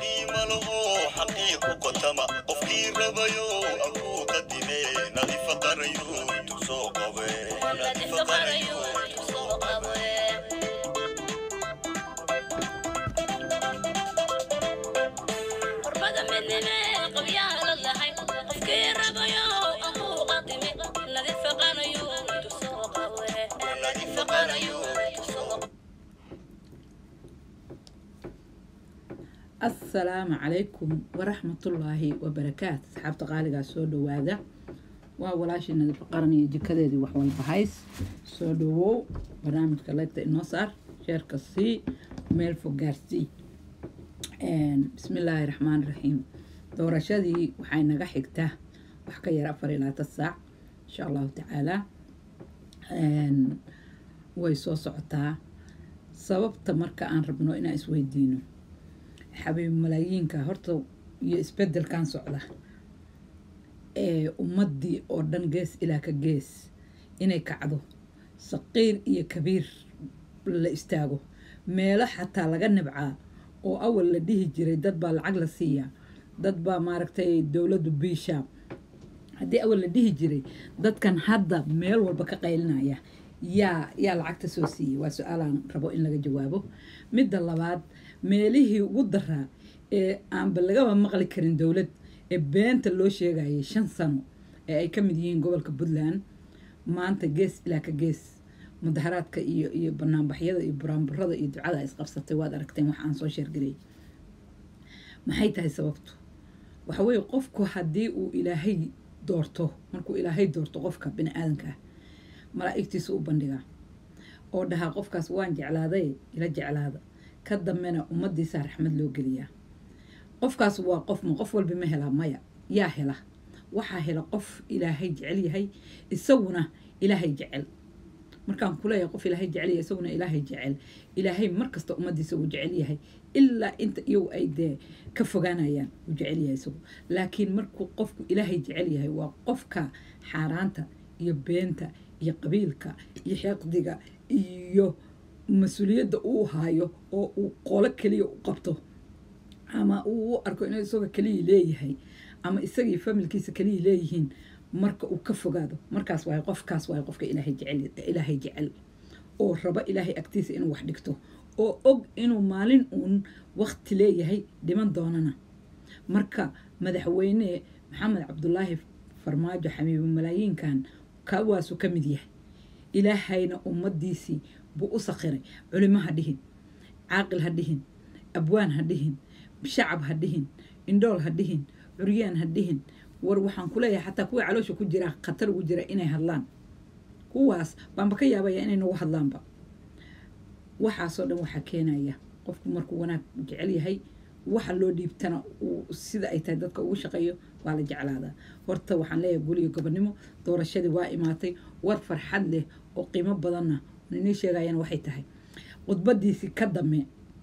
qadii malo oo xaqiiqu qotama qofkii rabayo akuu qadime nadifa qarayo intuu soo qabe nadifa qarayo intuu soo qabe qurbada midnime qabyaala lahay qofkii rabayo akuu qadime nadifa qarayo intuu soo qabe nadifa qarayo intuu soo qabe asalaamu calaykum waraxmatullaahi wabarakaat asxaabta qaaligaa soo dhowaada waa walaashii nadifa qaran iyo jikadeedii wax walba hays soo dhowow barnaamijka leegta inoo saar sheerka sii meel fog gaarsii bismillaahi raxmaani raxiim doorashadii waxay naga xigtaa wax ka yar afar iyo labaatan saac insha allahu tacaalaa way soo socotaa sababta marka aan rabno inaan isweydiino xabiib malaayiinka horta iyo isbedelkan socda ee ummadii oo dhan gees ilaa ka gees inay kacdo saqiir iyo kabiir la istaago meelo xataa laga nibcaa oo awal la dhihi jiray dad baa lacag la siiyaa dad baa maaragtay dowladdu biisha haddii awal la dhihi jiray dadkan hadda meel walba ka qaylinaya yaa yaa lacagta soo siiyey waa su-aalaan rabo in laga jawaabo midda labaad meelihii ugu daraa ee aanba lagaba maqli karin dowlad ee beenta loo sheegayay shan sano ee ay ka mid yihiin gobolka puntland maanta gees ilaa ka gees mudaharaadka iyo iyo banaanbaxyada iyo buraanburada iyo ducada ay isqabsatay waad aragteen wax aan soo sheergarayay maxay tahay sababtu waxa weeye qofku haddii uu ilaahay doorto markuu ilaahay doorto qofka bini aadanka ah malaa'igtiisa u bandhigaa oo dhahaa qofkaas waan jeclaaday ila jeclaada ka dambena ummadiisaa raxmad loo geliyaa qofkaas waa qof ma qof walba ma helaa maya yaa hela waxaa hela qof ilaahay jecel yahay isaguna ilaahay jecel markaan kuleeyahay qof ilaahay jecel yahay isaguna ilaahay jecel ilaahay markasta ummadiisa uu jecel yahay ilaa inta iyagu ay dee ka fogaanayaan uu jecel yahay isagu laakiin markuu qofku ilaahay jecel yahay waa qofka xaaraanta iyo beenta iyo qabiilka iyo xeeqdiga iyo mas-uuliyadda uu haayo oo uu qolo keliya u qabto ama uu u arko inuu isagoo keliya leeyahay ama isagii familkiisa keliya leeyihiin marka uu ka fogaado markaas waay qofkaas waay qofka ilaahay jecel ilaahay jecel oo rabo ilaahay agtiisa inuu wax dhigto oo og inuu maalin uun waqti leeyahay dhiman doonana marka madaxweyne maxamed cabdulaahi farmaajo xamiibo malaayiinkan kawaasuu ka mid yahay ilaahayna ummadiisii buu u sakhiray culimo ha dhihin caaqil ha dhihin abwaan ha dhihin shacab ha dhihin indhool ha dhihin curyaan ha dhihin war waxaan ku leeyahay xataa kuwii caloosha ku jira khatar ugu jira inay hadlaan kuwaas baanba ka yaabaya inay nagu hadlaanba waxaasoo dhan waxaa keenaya qofku markuu wanaag jecel yahay waxa loo dhiibtana uu sida ay tahay dadka ugu shaqeeyo waa la jeclaadaa horta waxaan leeyahay guliyo gobonimo doorashadii waa imaatay war farxad leh oo qiimo badanna inii sheegayana waxay tahay khudbadiisii ka dame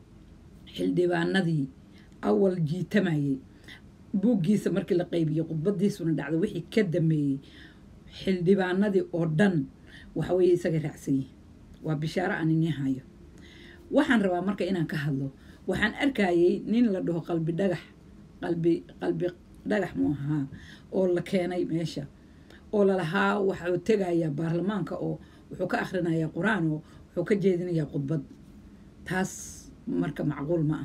xildhibaanadii awal jiitamayay buuggiisa markii la qaybiyey khudbadiisuna dhacday wixii ka dameeyey xildhibaanadii oo dhan waxaweye isaga raacsan yihin waa bishaaro aan inii hayo waxaan rabaa marka inaan ka hadlo waxaan arkayay nin la dhaho qalbi dhagax qalbi qalbi dhagax muu ahaa oo la keenay meesha oo lalahaa waxuu tegayaa baarlamaanka oo wuxuu ka akhrinayaa qur-aan oo wuxuu ka jeedinayaa khudbad taas marka macquul ma ah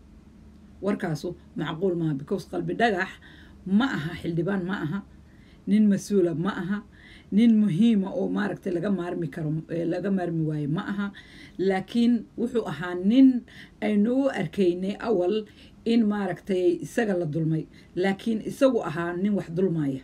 warkaasu macquul maaha because qalbi dhagax ma aha xildhibaan ma aha nin mas-uula ma aha nin muhiima oo maaragtay laga maarmi karo laga maarmi waayo ma aha laakiin wuxuu ahaa nin aynu u arkaynay awal in maaragtay isaga la dulmay laakiin isagu ahaa nin wax dulmaya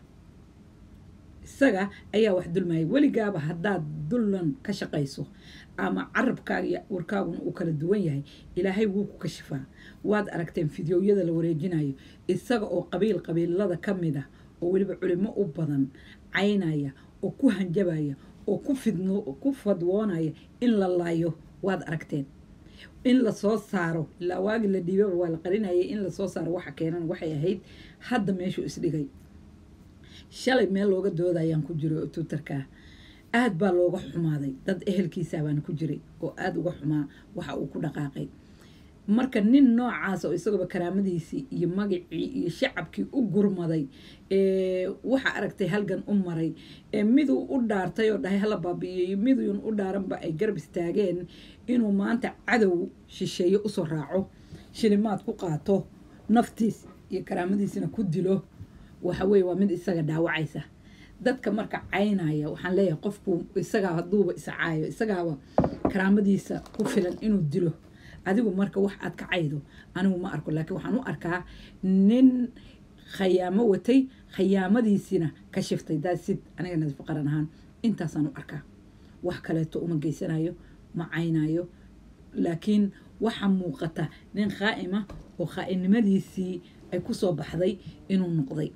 isaga ayaa wax dulmaya weligaaba haddaad dullan ka shaqayso ama carabkaaga iyo warkaaguna uu kala duwan yahay ilaahay wuu ku kashifaa waad aragteen fideoyada la wareejinayo isaga oo qabiil qabiilada ka mid ah oo weliba culimo u badan caynaya oo ku hanjabaya oo ku fidno ku fadwoonaya in la laayo waad aragteen in lasoo saaro ilaa waagi la dhiibaba waa la qarinayay in lasoo saaro waxa keenan waxay ahayd hadda meeshuu isdhigay shalay meel looga doodayaan ku jiro twitterka aad baa looga xumaaday dad ehelkiisa baana ku jiray oo aada uga xumaa waxa uu ku dhaqaaqay marka nin noocaas oo isagooba karaamadiisii iyo magacii iyo shacabkii u gurmaday ee waxa aragtay halgan u maray ee miduu u dhaartay oo dhahay hala baabi'iyo miduun u dhaaranba ay garab istaageen inuu maanta cadow shisheeye usoo raaco shilimaad ku qaato naftiis iyo karaamadiisina ku dilo waxa weeye waa mid isaga dhaawacaysa dadka marka caynaya waxaan leeyahay qofku isagaa hadduuba iscaayo isagaaba karaamadiisa ku filan inuu dilo adigu marka wax aad ka caydo anigu ma arko laakiin waxaan u arkaa nin khayaamo watay khayaamadiisiina ka shiftay daasid aniga nadiif qaran ahaan intaasaan u arkaa wax kaleeto uma geysanayo ma caynayo laakiin waxaa muuqata nin khaa'ima oo khaa'inimadiisii ay kusoo baxday inuu noqday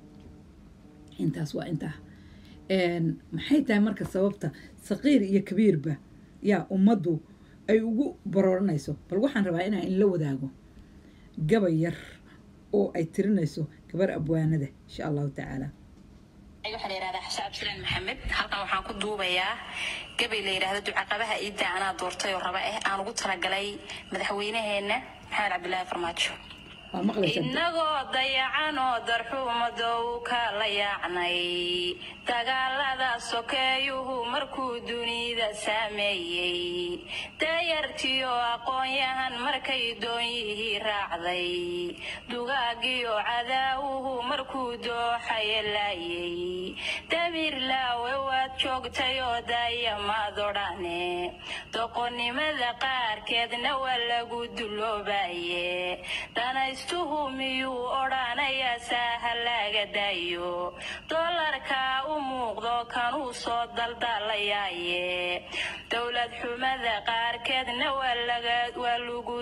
intaas waa intaa maxay tahay marka sababta saqiir iyo kabiirba yaa ummaddu ay ugu barooranayso bal waxaan rabaa inaan inla wadaago gabay yar oo ay tirinayso gabar abwaanada insha allahu tacaala waxaa la yidhahdaa xasaan abdisalaan maxamed halkan waxaan ku duubayaa gabay la yidhaahdo ducaqabaha iidda anaa doortay oo raba ah aan ugu talagalay madaxweynaheenna maxamed cabdilaahi farmaajo waa maqlaysaa innagoo dayacan oo darxuumadow ka la yaacnay dagaalada sokeeyuhu markuu dunida saameeyey dayartiyo aqoon-yahan markay doonyihii raacday dugaagiyo cadaawuhu markuu dooxaye laayay damiir laawe waad joogtay oo daayamaad odhane doqonnimada qaarkeedna waa lagu dulloobaye danaystuhu miyuu odhanayaa saaha laga daayo dolarkaa u muuqdo kanuu soo daldalayaaye dowlad xumada qaarkeedna waa lagu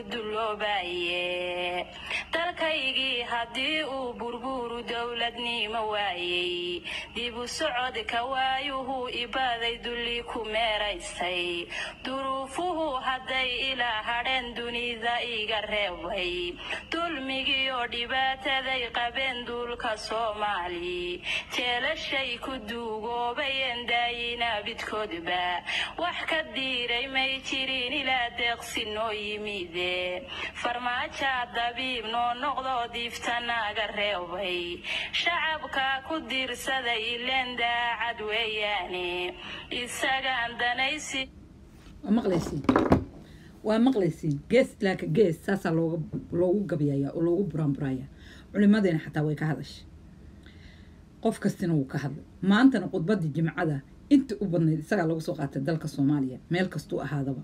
dulloobaye dalkaygii haddii uu burburu dowladnimo waayey dib u socodka waayuhu ibaaday dulli ku meeraystay duruufuhu hadday ilaa hadheen dunida iga reebay dulmigii oo dhibaataday qabeen duulka soomaali jeelashay ku duugoobayeen daayina bidkoodba wax ka diiray may jirin ilaa deeqsi noo yimide farmaajaa dabiib noo noqdoo diifta naaga reebay shacabka ku diirsaday ileen daacad weeyaane isagaan danaysi waa maqlaysiin waa maqlaysiin gees ilaa ka gees saasaa looga loogu gabyaya oo loogu buraanburaya culimadeena xataa way ka hadashay qof kastina wuu ka hadlay maantana khudbadii jimcada inta u badnayd isagaa lagu soo qaatay dalka soomaaliya meel kastuu ahaadaba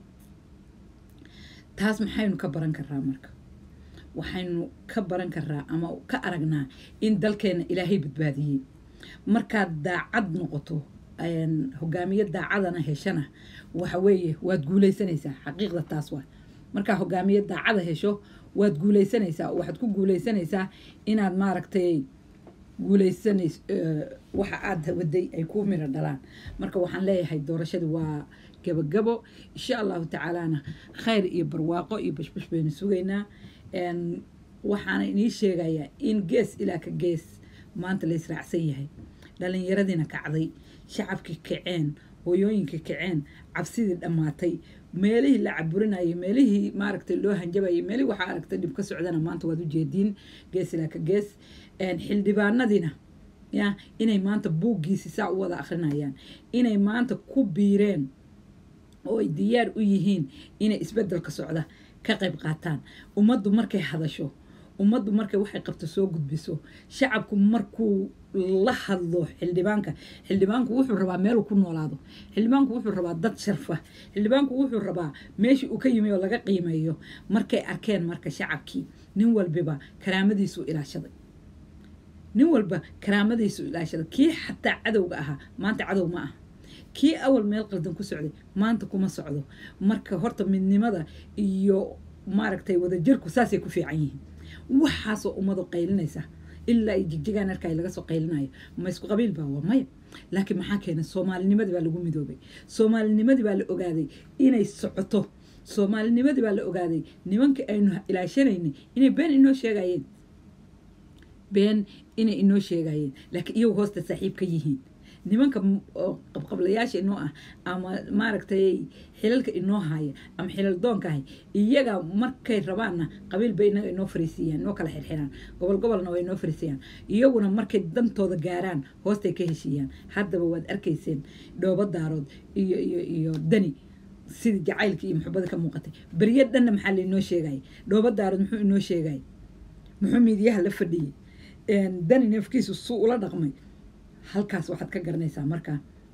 taas maxaynu ka baran karaa marka waxaynu ka baran karaa ama ka aragnaa in dalkeena ilaahay badbaadiyey markaad daacad noqoto hogaamiye daacadana heshana waxa weeye waad guuleysanaysaa xaqiiqda taas waa markaa hogaamiye daacada hesho waad guuleysanaysaa waxaad ku guuleysanaysaa inaad maaragtay guuleysanays waxa aada waday ay kuu miro dhalaan marka waxaan leeyahay doorashadii waa gabagabo insha allahu tacaalana khayr iyo barwaaqo iyo bashbash baynu sugaynaa waxaana inii sheegayaa in gees ilaa ka gees maanta la israacsan yahay dhalinyaradiina kacday shacabkii kaceen hooyooyinkii kaceen cabsidii dhammaatay meelihii la caburinayay meelihii maaragtay loo hanjabayay meelihii waxaa aragtay dhib ka socdana maanta waad ujeediin gees ilaa ka gees xildhibaanadiina ya inay maanta buuggiisi saa u wada akrinayaan inay maanta ku biireen oo ay diyaar u yihiin inay isbedelka socda ka qayb qaataan ummaddu markay hadasho ummaddu markay waxay qabto soo gudbiso shacabku markuu la hadlo xildhibaanka xildhibaanku wuxuu rabaa meeluu ku noolaado xildhibaanku wuxuu rabaa dad sharfa xildhibaanku wuxuu rabaa meeshii uu ka yimi oo laga qiimeeyo markay arkeen marka shacabkii nin walbiba karaamadiisu ilaashaday nin walba karaamadiisu ilaashada kii xataa cadowga ahaa maanta cadow ma ah kii awal meel qaldan ku socday maanta kuma socdo marka horta midnimada iyo maaragtay wadajirku saasay ku fiican yihiin waxaasoo ummadu qaylinaysa ilaa ay jigjigaan arkaay laga soo qaylinayo ma isku qabiil baa waa maya laakiin maxaa keenay soomaalinimadii baa lagu midoobay soomaalinimadii baa la ogaaday inay socoto soomaalinimadii baa la ogaaday nimankii aynu ilaashanaynay inay been inoo sheegayeen been inay inoo sheegayeen laakiin iyagu hoosta saaxiib ka yihiin nimanka m- oo qabqablayaasha inoo ah ama maaragtay xilalka inoo haya ama xilal doonka hay iyaga markay rabaanna qabiil bay inaga inoo fariisiiyaan inoo kala xirxiraan gobol gobolna waa inoo fariisiiyaan iyaguna markay dantooda gaaraan hoostay ka heshiiyaan haddaba waad arkayseen dhoobo daarood iyo iyo iyo dani sidii jacaylka iyo muxubada ka muuqatay beryo dhanna maxaa lainoo sheegay dhoobo daarood muxuu inoo sheegay muxuu miidiyaha la fadhiyey dani neefkiisu suu ula dhaqmay halkaas waxaad ka garanaysaa marka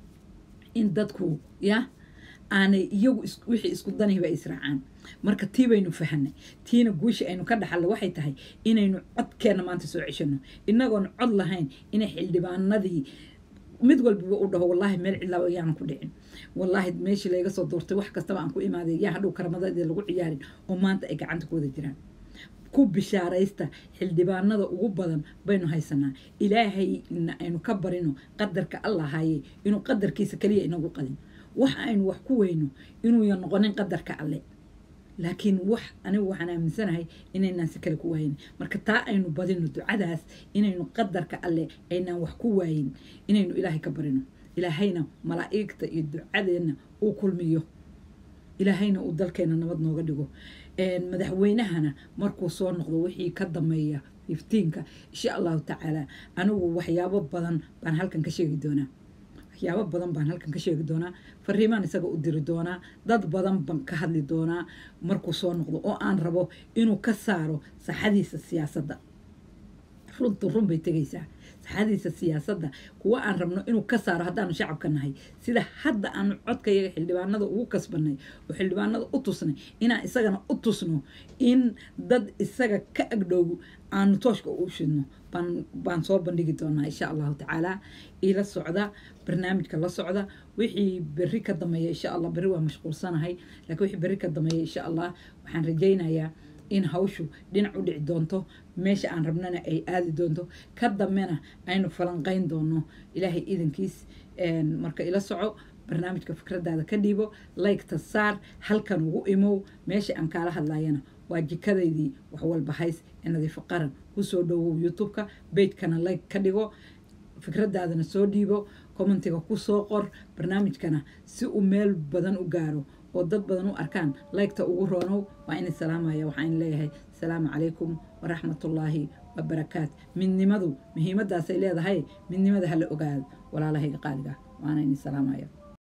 in dadku ya aanay iyagu is- wixii isku danihiba israacaan marka tii baynu fahanay tiina guusha aynu ka dhaxallo waxay tahay inaynu codkeenna maanta soo ceshano inagoon cod lahayn inay xildhibaanadii mid walbaba u dhaho wallaahi meel cidlaaba yaanan ku dhicin wallaahi meeshii layga soo doortay wax kastaba aan ku imaaday yaa hadhow karamadadii lagu ciyaarin oo maanta ay gacanta ku wada jiraan ku bishaaraysta xildhibaanada ugu badan baynu haysanaa ilaahayna aynu ka barino qadarka allah haye inuu qadarkiisa keliya inagu qadin wax aynu wax ku weyno inuuyan noqonin qadarka alle laakiin wax anigu waxaan aaminsanahay inaynaan si kale ku waayin marka taa aynu badino ducadaas inaynu qadarka alle aynaan wax ku waayin inaynu ilaahay ka barino ilaahayna malaa'igta iyo ducadeenna uu kulmiyo ilaahayna uu dalkeena nabad nooga dhigo een, madaxweynahana markuu soo noqdo wixii ka dameeya iftiinka insha allahu tacaala anigu waxyaabo badan baan halkan ka sheegi doonaa waxyaabo badan baan halkan ka sheegi doonaa fariimaan isaga u diri doonaa dad badan baan ka hadli doonaa markuu soo noqdo oo aan rabo inuu ka saaro saxadiisa siyaasadda runtu run bay tegaysaa saxadiisa siyaasadda kuwa aan rabno inuu ka saaro haddaanu shacabka nahay sida hadda aanu codkayaga xildhibaanada ugu kasbanay oo xildhibaanada u tusnay inaan isagana u tusno in dad isaga ka agdhow aanu tooshka u shidno baan baan soo bandhigi doonaa insha allahu tacaala ila socda barnaamijka la socda wixii berri ka dameeya insha allah berri waa mashquulsanahay laakiin wixii berri ka dameeya insha allah waxaan rajaynayaa in hawshu dhinac u dhici doonto meesha aan rabnana ay aadi doonto ka dambena aynu falanqayn doono ilaahay idankiis een, marka ila soco barnaamijka fikradaada ka dhiibo laygta saar halkan ugu imow meesha aan kaala hadlayana waa jikadaydii wax walba hays ee nadiifo qaran kusoo dhowow youtube-ka beydkana layg ka dhigo fikradaadana soo dhiibo commentiga ku soo qor barnaamijkana si uu meel badan u gaaro oo dad badan u arkaan laygta ugu roonow waa in salaamaya waxaan leeyahay asalaamu calaykum waraxmatullaahi wabarakaat midnimadu muhiimadaasay leedahay midnimada hala ogaado walaalahayga qaaliga waana in salaamaya